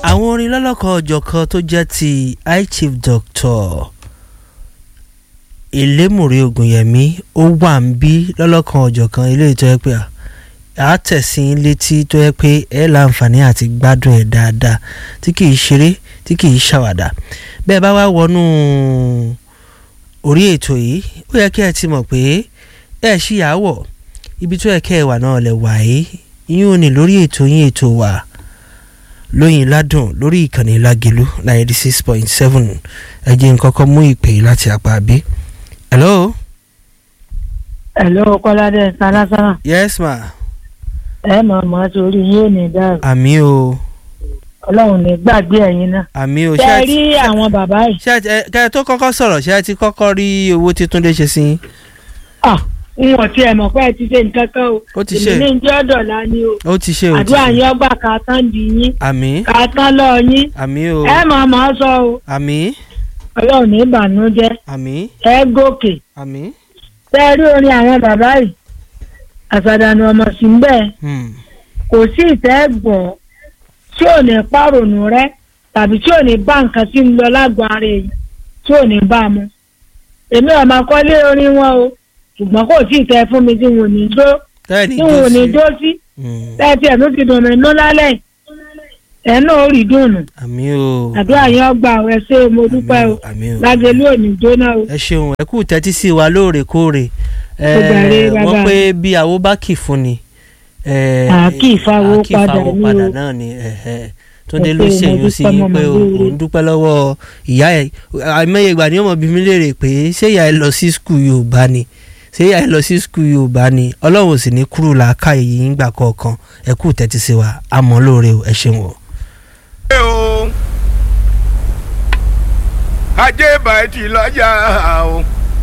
àwọn orin lọ́lọ́kan ọ̀jọ̀kan tó jẹ́ ti high chief doctor ìlémùrè ògùnyẹ̀mí ó wà ń bí lọ́lọ́kan ọ̀jọ̀kan eléyìí tó yẹ pé à tẹ̀sí létí tó yẹ pé ẹ láǹfààní àti gbádùn ẹ̀ dáadáa tí kì í ṣeré tí kì í ṣàwàdà bẹ́ẹ̀ bá wá wọnú orí ètò yìí ó yẹ kí ẹ ti mọ̀ pé ẹ ṣíyàwó ibi tó yẹ kẹ́ ẹ wà náà lẹ wà yìí yín ò ní lórí ètò yín ètò wa lóyìn ládùn lórí ìkànnì lágẹ̀lú ninety six point seven ẹ jẹ́ n kọ́kọ́ mú ìpè yìí láti apá bí. hello. Hello Kọ́ládé sárására yes ma. ẹ mọ̀ mọ́ sórí yóò ní dáàbò àmì o ọlọ́run ní gbàgbé ẹ̀yin náà. àmì o ṣe ẹ rí ti- àwọn bàbá yìí. ṣé ẹ ti- ẹ kẹ́ ẹ tó kọ́kọ́ sọ̀rọ̀ ṣé ẹ ti kọ́kọ́ rí owó tí Túndé ṣe sí yín? Ah, n ò tiẹ̀ mọ̀ pé ẹ ti ṣe nǹkan kan o. Ó ti ṣe. èmi ní jẹ́ ọ̀dọ̀lá ni o. ó ti ṣe ó ti àdúrà ṣe yín ọgbà ká tán di yín àmì ká tán lọ yín. àmì o ẹ mọ̀ mọ́ sọ o àmì ọlọ́run ní ìbànújẹ́ àmì ẹ gòkè. àmì ṣe rí orin àwọn bàbá yìí àṣàdànù ọmọ sí ń bẹ́ẹ̀ hmm, kò sí ìtẹ́ gbọ́ tí ò ní pàrònú rẹ tàbí tí ò ní bá nǹkan tí ń lọ lágọ̀ọ́ ara èyí tí ò ní bá mu. èmi ò máa kọ́lé orin wọn o ṣùgbọ́n kò tí ì tẹ́ fún mi tí n ò ní jó tẹ́ẹ̀nì tí n ò ní jó sí Hmm, tẹ́tí ẹ̀ tó ti dùn mí nú lálẹ́ ẹ̀ náà ó rí dùnù àmì o àdúrà yẹn ọgbà ẹ ṣé o, mo dúpẹ́ o àmì o lágẹ̀lú ò ní jóná o. ẹ ṣeun ẹ kú tẹ́tí sí wa lóòrèkóòrè ẹ Ó jàre, wọ́n bàbá. pé bí àwo bá kì fún ni ẹ, À kì í fáwọ́ à kì í padà fáwọ́ ní padà o. náà ni ẹ, ẹ. Túndé Ẹ ló ṣé, mo ṣèyún sí dúpẹ́, yín mo pé mọ̀ lóore. òun dúpẹ́ lọ́wọ́ ìyá ẹ̀ àìmọye ìgbà ni ọmọ bí mi léèrè pé ṣé ìyá ẹ lọ sí skul Yorùbá ni ṣé ìyá ẹ lọ sí skul Yorùbá ni Ọlọ́run ò sì ní kúrò làákà yìí ńgbà kọ̀ọ̀kan ẹ kú tẹ́tí sí wa àmọ́ lóore o ẹ ṣeun o. ṣe o ajé bàtì lọ́jà o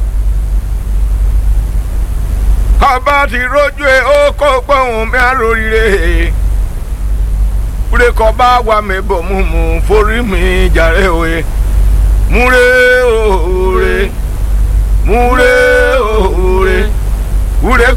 ọba ti rójú ẹ ó kó gbóhùn mi àròrire múre kọ bá wà mí bọ̀ mú mú forí mi jàre òye múre òòrè múre òòrè múre.